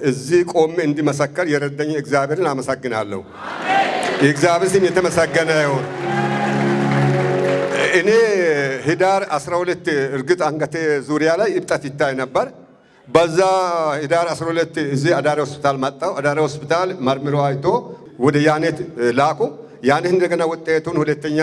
እዚህ ቆሜ እንዲመሰከር የረዳኝ እግዚአብሔርን አመሰግናለሁ። የእግዚአብሔር ስም የተመሰገነ ይሁን። እኔ ህዳር 12 እርግጥ አንገቴ ዙሪያ ላይ እብጠት ይታይ ነበር። በዛ ህዳር 12 እዚህ አዳሪ ሆስፒታል መጣው። አዳሪ ሆስፒታል መርምሮ አይቶ ወደ ያኔት ላኩ። ያኔት እንደገና ውጤቱን ሁለተኛ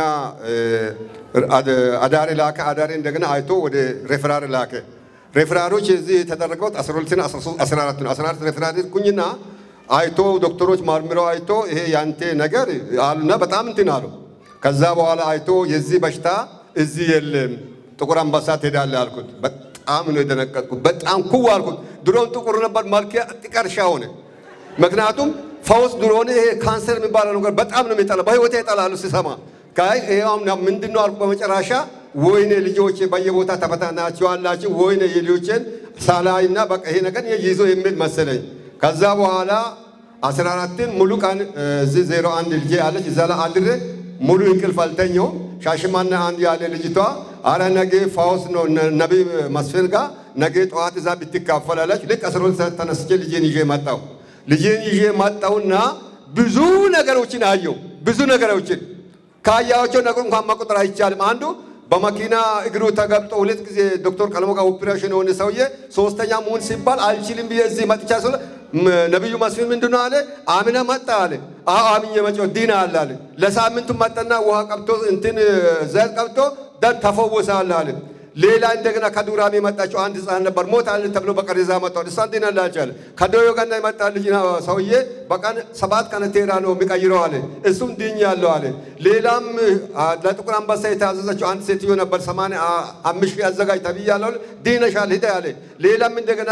አዳሪ ላከ። አዳሪ እንደገና አይቶ ወደ ሬፈራር ላከ። ሬፈራሮች እዚህ የተደረገው 12 እና 14 ነው። 14 ሬፈራር ኩኝና አይቶ ዶክተሮች መርምረው አይቶ ይሄ ያንተ ነገር አሉና በጣም እንትን አሉ። ከዛ በኋላ አይቶ የዚህ በሽታ እዚህ የለም ጥቁር አንበሳ ትሄዳለህ አልኩት። በጣም ነው የደነቀጥኩት። በጣም ኩው አልኩት። ድሮም ጥቁር ነበር፣ መልኬ ጥቀርሻ ሆነ። ምክንያቱም ፈውስ ድሮን ይሄ ካንሰር የሚባለው ነገር በጣም ነው የሚጠላ በህይወቴ ይጠላሉ ሲሰማ ካይ ይሄው ምንድን ነው አልኩ። በመጨረሻ ወይኔ ልጆቼ በየቦታ ተበታናቸዋላችሁ ወይኔ የልጆቼን ሳላይና በቃ ይሄ ነገር ይዞ የሚል መሰለኝ። ከዛ በኋላ አስራ አራትን ሙሉ ቀን እዚህ ዜሮ አንድ ልጄ አለች እዛ ላይ አድሬ ሙሉ እንቅልፍ አልተኛውም። ሻሽማና አንድ ያለ ልጅቷ አረ ነገ ፋውስ ነው ነቢይ መስፍን ጋር ነገ ጠዋት እዛ ብትካፈላለች። ልክ አስራ ሁለት ሰዓት ተነስቼ ልጄን ይዤ መጣሁ። ልጄን ይዤ መጣሁና ብዙ ነገሮችን አየሁ። ብዙ ነገሮችን ካያቸው ነገር እንኳን መቁጠር አይቻልም። አንዱ በመኪና እግሩ ተገብጦ ሁለት ጊዜ ዶክተር ቀለሞ ጋር ኦፕሬሽን የሆነ ሰውዬ ሶስተኛ መሆን ሲባል አልችልም ብዬ እዚህ መጥቻ ስለ ነቢዩ መስፍን ምንድነው አለ አምነ መጣ አለ አዎ አምኜ መጪው ዲና አለ አለ ለሳምንቱ መጠና ውሃ ቀብቶ እንትን ዘይት ቀብቶ ደን ተፈወሳለ አለ ሌላ እንደገና ከዱራሜ የመጣችው አንድ ህፃን ነበር ሞት አለ ተብሎ በቀሬዛ መጣው እሷን ዲና ላቻለ ከዶዮ ጋር የመጣ ልጅ ሰውዬ በቀን ሰባት ቀን ቴራ ነው የሚቀይረው አለ እሱም ድኛለሁ አለ ሌላም ለጥቁር አንበሳ የታዘዘችው አንድ ሴትዮ ነበር ሰማንያ አምስት ሺህ አዘጋጅ ተብያለሁ ዲነሻል ሂደ አለ ሌላም እንደገና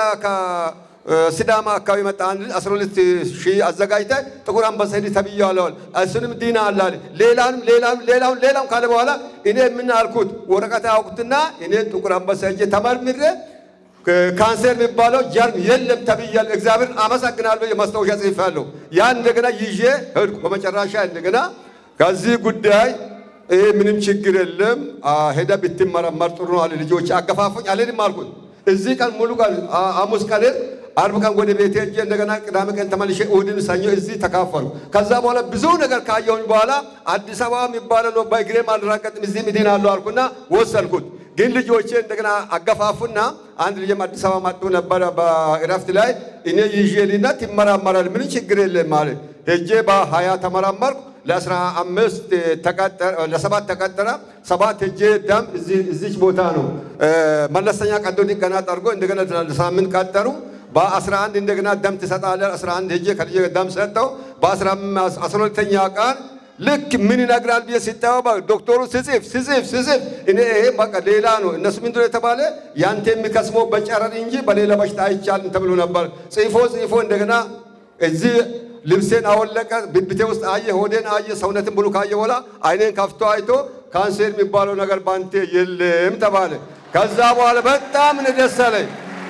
ሲዳማ አካባቢ መጣ አንድ 12 ሺህ አዘጋጅተ ጥቁር አንበሳ ሂድ ተብያለሁ። እሱንም ዲና አላለ ሌላንም ሌላም ሌላም ሌላም ካለ በኋላ እኔ ምን አልኩት ወረቀት ያውቁትና እኔ ጥቁር አንበሳ ሂጄ ተመርምሬ ካንሰር የሚባለው ጀርም የለም ተብያለሁ። እግዚአብሔርን አመሰግናለሁ። የማስታወሻ ጽፌያለሁ። ያን እንደገና ይዤ ሄድኩ። በመጨረሻ እንደገና ከዚህ ጉዳይ ይሄ ምንም ችግር የለም ሄደ ብትመረመር ጥሩ ነው አለ። ልጆች አገፋፉኝ አልሄድም አልኩት። እዚህ ቀን ሙሉ ቀን ሐሙስ ቀን አርብ ቀን ወደ ቤቴ ሄጄ እንደገና ቅዳሜ ቀን ተመልሼ እሑድን ሰኞ እዚህ ተካፈሉ። ከዛ በኋላ ብዙ ነገር ካየሁኝ በኋላ አዲስ አበባ የሚባለው ነው በእግሬም አልራቀጥም እዚህም እድናለሁ አልኩና ወሰንኩት። ግን ልጆቼ እንደገና አገፋፉና አንድ ልጅም አዲስ አበባ መጥቶ ነበረ በእረፍት ላይ እኔ ይዤ ልሂድና ትመራመራል ምን ችግር የለም ማለት ሄጄ በሀያ ተመራመርኩ። ለአስራ አምስት ተቀጠረ ለሰባት ተቀጠረ። ሰባት ሄጄ ደም እዚች ቦታ ነው መለስተኛ ቀዶ ጥገና ጠርጎ እንደገና ለሳምንት ቀጠሩ። በአስራ አንድ እንደገና ደም ትሰጣለህ። አስራ አንድ ሄጄ ከልጄ ደም ሰጠው። በአስራ ሁለተኛ ቀን ልክ ምን ይነግራል ብዬ ሲጠባበቅ ዶክተሩ ስጽፍ ስጽፍ ስጽፍ እኔ ይሄ በቃ ሌላ ነው። እነሱ ምንድነው የተባለ ያንተ የሚከስመው በጨረር እንጂ በሌላ በሽታ አይቻልም ተብሎ ነበር። ጽፎ ጽፎ እንደገና እዚህ ልብሴን አወለቀ። ብብቴ ውስጥ አየ፣ ሆዴን አየ፣ ሰውነትን ብሉ ካየ በኋላ አይኔን ከፍቶ አይቶ ካንሰር የሚባለው ነገር ባንቴ የለም ተባለ። ከዛ በኋላ በጣም ነው ደስ አለኝ።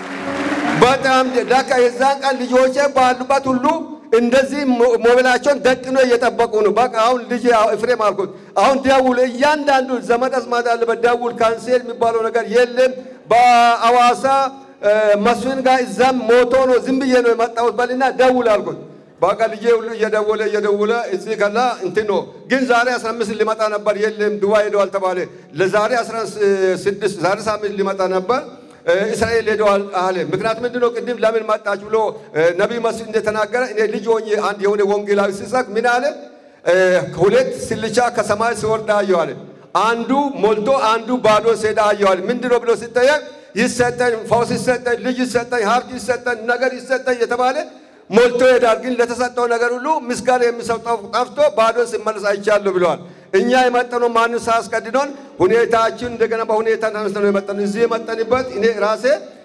በጣም ዳካ የዛን ቀን ልጆቼ ባሉበት ሁሉ እንደዚህ ሞባይላቸውን ደቅኖ እየጠበቁ ነው። በቃ አሁን ልጅ ኤፍሬም አልኩት፣ አሁን ደውል፣ እያንዳንዱ ዘመድ አዝማድ አለበት ደውል፣ ካንሰር የሚባለው ነገር የለም በአዋሳ መስፍን ጋር እዛም ሞቶ ነው ዝም ብዬ ነው የመጣሁት በልና ደውል አልኩት። በቃ ልጄ ሁሉ እየደወለ እየደወለ እዚህ ከላ እንትን ነው ግን ዛሬ 15 ሊመጣ ነበር፣ የለም ዱባይ ሄደዋል ተባለ። ለዛሬ 16 ዛሬ ሳምንት ሊመጣ ነበር እስራኤል ሄደዋል አለ። ምክንያቱም ምንድን ነው ቅድም ለምን መጣች ብሎ ነቢይ መስፍን እንደተናገረ እኔ ልጅ ሆኜ አንድ የሆነ ወንጌላዊ ሲሰብክ ምን አለ? ሁለት ስልቻ ከሰማይ ሲወርድ አየሁ አለ። አንዱ ሞልቶ አንዱ ባዶ ሲሄድ አየሁ አለ። ምንድን ነው ብሎ ሲጠየቅ ይሰጠኝ፣ ፈውስ ይሰጠኝ፣ ልጅ ይሰጠኝ፣ ሀብት ይሰጠኝ፣ ነገር ይሰጠኝ የተባለ ሞልቶ ይሄዳል። ግን ለተሰጠው ነገር ሁሉ ምስጋና የሚሰጠው ጠፍቶ ባዶ ሲመለስ አይቻለሁ ብለዋል። እኛ የመጠነው ማንም ሳያስቀድዶን ሁኔታችን እንደገና በሁኔታ ተነስተን ነው የመጠነው። እዚህ የመጠንበት እኔ ራሴ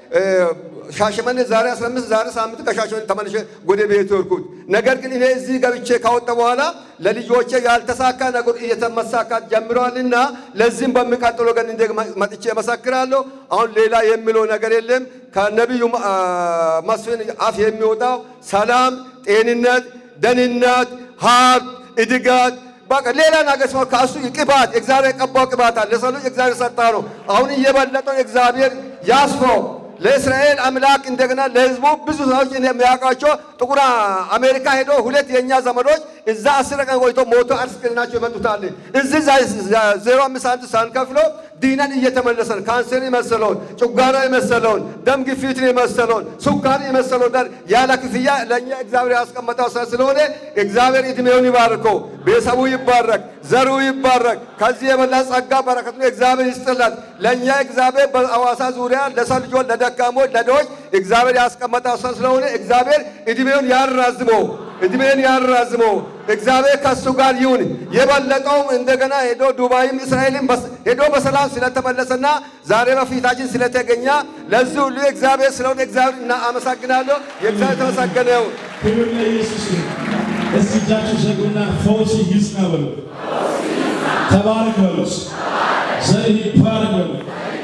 ሻሸመኔ ዛሬ 15 ዛሬ ሳምንት ከሻሸመኔ ተመልሼ ወደ ቤት ወርኩት። ነገር ግን እኔ እዚህ ገብቼ ካወጣ በኋላ ለልጆቼ ያልተሳካ ነገር እየተመሳካት ጀምረዋልና ለዚህም በሚቀጥለው ቀን እንደ መጥቼ እመሰክራለሁ። አሁን ሌላ የሚለው ነገር የለም። ከነቢዩ መስፍን አፍ የሚወጣው ሰላም፣ ጤንነት፣ ደህንነት፣ ሀብት፣ እድጋት በቃ ሌላ ነገር ሲሆን ከእሱ ቅባት እግዚአብሔር የቀባው ቅባት አለ። ለሰው ልጅ እግዚአብሔር ሰጣ ነው። አሁን እየበለጠው እግዚአብሔር ያስፈው ለእስራኤል አምላክ እንደገና ለህዝቡ ብዙ ሰዎች የሚያውቃቸው ጥቁር አሜሪካ ሄዶ ሁለት የእኛ ዘመዶች እዛ አስር ቀን ቆይቶ ሞቶ አስክሬናቸው ይመጡታል። እዚህ ዜሮ አምስት ሳንቲም ሳንከፍሎ ዲነን እየተመለሰን ካንሰር የመሰለውን ጨጓራ የመሰለውን ደም ግፊትን የመሰለውን ሱካር የመሰለውን ነገር ያለ ክፍያ ለእኛ እግዚአብሔር ያስቀመጠው ስራ ስለሆነ እግዚአብሔር እድሜውን ይባርከው፣ ቤተሰቡ ይባረክ፣ ዘሩ ይባረክ። ከዚህ የበላ ጸጋ በረከቱ እግዚአብሔር ይስጥላት። ለእኛ እግዚአብሔር በአዋሳ ዙሪያ ለሰው ልጆች፣ ለደካሞች፣ ለድሆች እግዚአብሔር ያስቀመጠው ስራ ስለሆነ እግዚአብሔር እድሜውን ያራዝመው እድሜን ያራዝመው። እግዚአብሔር ከሱ ጋር ይሁን። የበለጠውም እንደገና ሄዶ ዱባይም እስራኤልም ሄዶ በሰላም ስለተመለሰና ዛሬ በፊታችን ስለተገኘ ለዚህ ሁሉ እግዚአብሔር ስለሆነ እግዚአብሔር እና አመሰግናለሁ። የእግዚአብሔር ተመሰገነው። ክብር ለኢየሱስ ይሁን። እስቲ እጃችሁ ዘጉና ፈውስ ይጽና በሉ። ተባረክ በሉት። ዘርህ ይባረክ በሉ።